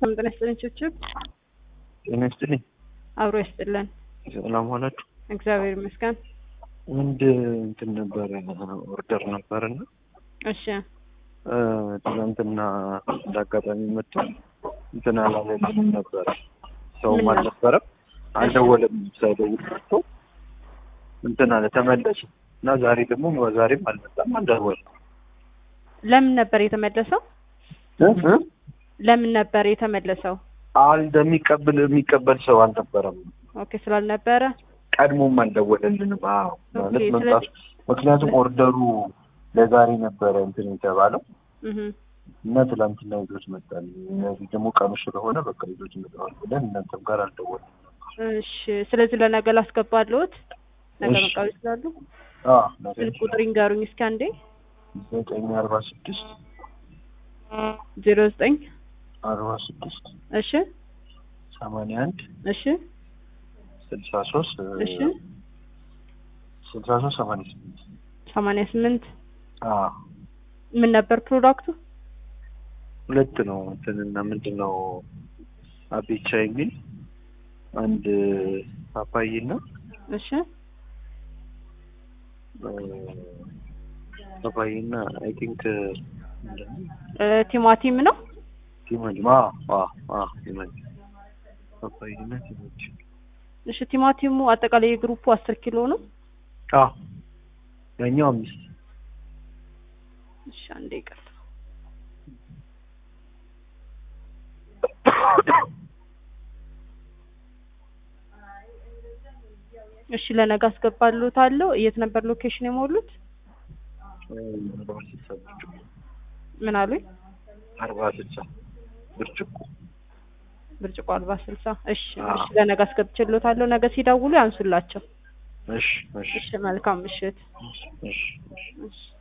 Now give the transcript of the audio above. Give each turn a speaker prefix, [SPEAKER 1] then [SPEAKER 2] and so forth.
[SPEAKER 1] ሰላም ጤና ይስጥልኝ ችብችብ
[SPEAKER 2] ጤና ይስጥልኝ።
[SPEAKER 1] አብሮ ይስጥልን።
[SPEAKER 2] ሰላም ዋላችሁ።
[SPEAKER 1] እግዚአብሔር ይመስገን።
[SPEAKER 2] አንድ እንትን ነበረ ኦርደር ነበርና
[SPEAKER 1] እሺ
[SPEAKER 2] ትናንትና እንደ አጋጣሚ መጥቶ እንትን አላለልንም ነበረ። ሰውም
[SPEAKER 1] ምን ነው?
[SPEAKER 2] አልነበረም፣ አልደወለም። ሳይደውል መጥቶ እንትን አለ ተመለሰ እና ዛሬ ደግሞ ዛሬም አልመጣም፣ አልደወለም።
[SPEAKER 1] ለምን ነበር የተመለሰው?
[SPEAKER 2] እ? እ?
[SPEAKER 1] ለምን ነበር የተመለሰው?
[SPEAKER 2] አልደ የሚቀበል የሚቀበል ሰው አልነበረም።
[SPEAKER 1] ኦኬ ስላልነበረ
[SPEAKER 2] ቀድሞም አልደወለልንም። አዎ ማለት
[SPEAKER 1] ኦኬ፣
[SPEAKER 2] መምጣቱ ምክንያቱም ኦርደሩ ለዛሬ ነበረ እንትን የተባለው
[SPEAKER 1] እህ
[SPEAKER 2] እና ትላንትና ይዞት መጣል። እነዚህ ደግሞ ቀኑ ስለሆነ በቃ ይዞት መጣዋል ብለን እናንተም ጋር አልደወልንም።
[SPEAKER 1] እሺ ስለዚህ ለነገ ላስገባለሁት ነገ
[SPEAKER 2] እሺ።
[SPEAKER 1] መቃወም ይችላሉ።
[SPEAKER 2] አዎ ነገ
[SPEAKER 1] ስልክ ቁጥር ይንገሩኝ እስኪ አንዴ
[SPEAKER 2] ዘጠኝ አርባ ስድስት
[SPEAKER 1] ዜሮ ዘጠኝ
[SPEAKER 2] አርባ ስድስት
[SPEAKER 1] እሺ
[SPEAKER 2] ሰማንያ አንድ
[SPEAKER 1] እሺ
[SPEAKER 2] ስልሳ ሶስት
[SPEAKER 1] እሺ
[SPEAKER 2] ስልሳ ሶስት ሰማንያ ስምንት
[SPEAKER 1] ሰማንያ ስምንት
[SPEAKER 2] አዎ
[SPEAKER 1] ምን ነበር ፕሮዳክቱ?
[SPEAKER 2] ሁለት ነው እንትንና ምንድን ነው አቤቻ የሚል አንድ ፓፓዬና
[SPEAKER 1] እሺ
[SPEAKER 2] ፓፓዬና አይ ቲንክ
[SPEAKER 1] እ ቲማቲም ነው።
[SPEAKER 2] ቲማቲም አዎ አዎ አዎ ቲማቲም ፓፓዬና ቲማቲም
[SPEAKER 1] እሺ ቲማቲሙ አጠቃላይ የግሩፑ አስር ኪሎ ነው።
[SPEAKER 2] አዎ ያኛው አምስት
[SPEAKER 1] እሺ አንዴ ይቅርታ። እሺ ለነገ አስገባልዎታለሁ። የት ነበር ሎኬሽን የሞሉት?
[SPEAKER 2] አርባ ስልሳ ብርጭቆ
[SPEAKER 1] ምን አሉኝ?
[SPEAKER 2] አርባ ስልሳ ብርጭቆ
[SPEAKER 1] ብርጭቆ አርባ ስልሳ እሺ
[SPEAKER 2] አዎ።
[SPEAKER 1] እሺ ለነገ አስገብቼልዎታለሁ። ነገ ሲደውሉ ያንሱላቸው።
[SPEAKER 2] እሺ እሺ
[SPEAKER 1] እሺ መልካም ምሽት።
[SPEAKER 2] እሺ እሺ
[SPEAKER 1] እሺ